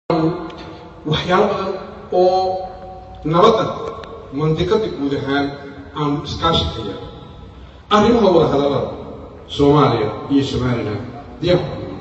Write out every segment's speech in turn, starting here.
waxyaalo badan oo nabadda mandiqada guud ahaan aanu iskaashi ka yeelno arrimaha wada hadallada soomaaliya iyo somalilan diyaar baanu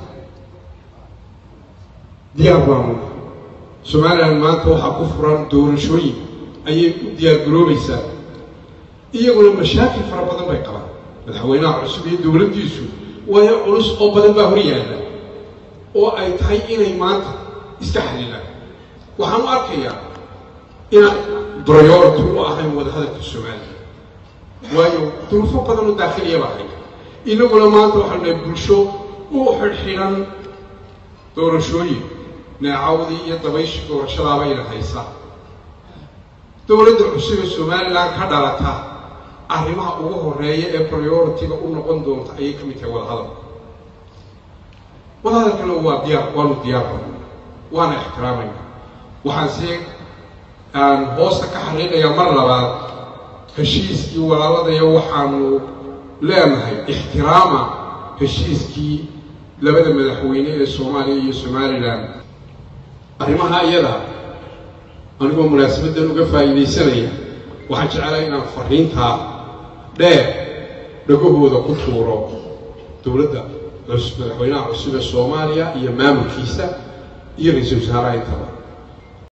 diyaar baanu somalilan maanta waxaa ku furan doorashooyin ayay u diyaargaroobaysaa iyaguna mashaakil fara badan bay qabaan madaxweynaha cusub iyo dowladdiisu waayo culus oo badan baa hor yaalla oo ay tahay inay maanta iska xalilaan waxaan u arkayaa inaan priority u ahayn wadahadalka soomaaliya waayo duruufo badan oo daakhiliya baa hay inaguna maanta waxaanu nahay bulsho u xidhxidhan doorashooyin neecawdii iyo dabayshii doorashadaabayna haysa dowladda cusub ee somalilan ka dhalata arrimaha ugu horeeya ee priority-ga u noqon doonta ayay ka mid tahay wadahadalka wadahadalkana waa diyaar waanu diyaarba waana ixtiraamayna waxaanse aan hoosta ka xariiqayaa mar labaad heshiiskii walaaladaya waxaanu leenahay ixtiraama heshiiskii labada madaxweyne ee soomaaliya iyo somalilan arrimaha iyada anigoo munaasabaddan uga faa'iidaysanaya waxaan jeclaa inaan fariintaa dheer dhagahooda ku tuuro dowladda madaxweynaha cusub ee soomaaliya iyo maamulkiisa iyo ra-iisul wasaaraha intaba